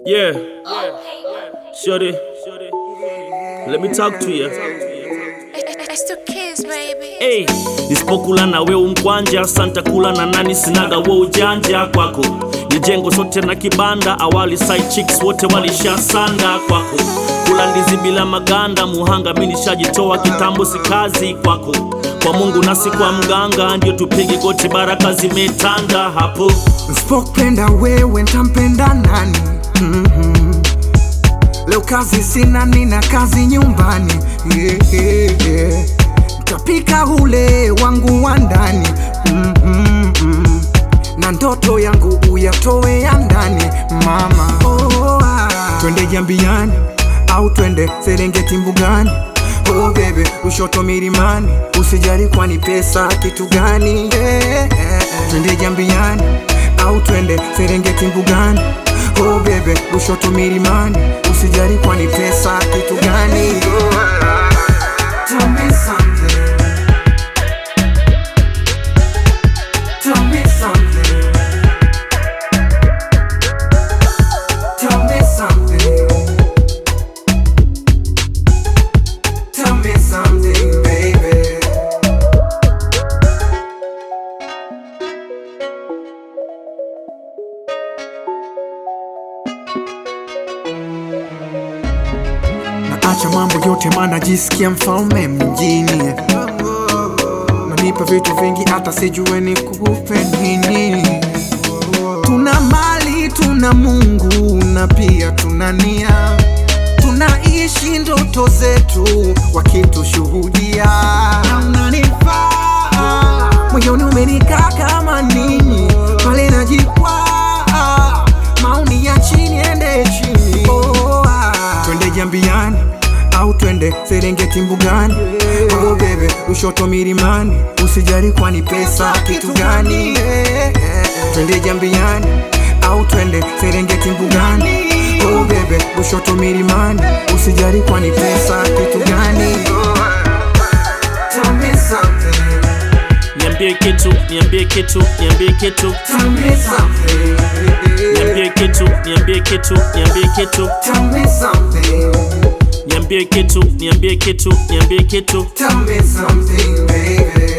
Yeah. Shorty. Let me talk to you. It's the kids, baby. Hey, nisipokula na we umkwanja santa kula na nani sinaga we ujanja kwako ni jengo sote na kibanda awali side chicks wote walishasanda kwako kula ndizi bila maganda muhanga mi nishajitoa kitambo si kazi kwako kwa mungu nasi kwa mganga ndio tupige goti baraka zimetanda hapo Nsipopenda wewe ntampenda nani? Mhm. Leo kazi sina, nina kazi nyumbani yeah, yeah, yeah. Ntapika ule wangu wa ndani Mhm, mhm. na ndoto yangu uyatoe ya ndani mama. Oh, ah. Twende Jambiani au twende Serengeti mbugani Oh bebe, Lushoto milimani, usijali kwani pesa kitu gani? Eh, eh, eh. Twende Jambiani au twende Serengeti mbugani Oh bebe, Lushoto milimani, usijali kwani pesa kitu gani? Oh, ah. Tell me something. Tell me something. Tell me something. Tell me something, baby. Naacha mambo yote maana jisikia mfalme mjini Nanipa vitu vingi hata sijue nikupe nini Tuna mali, tuna Mungu na pia tuna nia Tunaishi ndoto zetu wakitushuhudia Na unanifaa moyoni umenikaa kama nini pale najikwaa maoni ya chini ende chini oh, ah. Twende Jambiani au twende Serengeti mbugani oh, bebe Lushoto milimani usijali kwani pesa kitu gani Twende Jambiani au twende Serengeti mbugani oh, bebe Lushoto milimani usijali kwani pesa kitu gani Tell me something niambie kitu niambie kitu niambie kitu Tell me something niambie kitu niambie kitu niambie kitu Tell me something niambie kitu niambie kitu niambie kitu Tell me something, baby.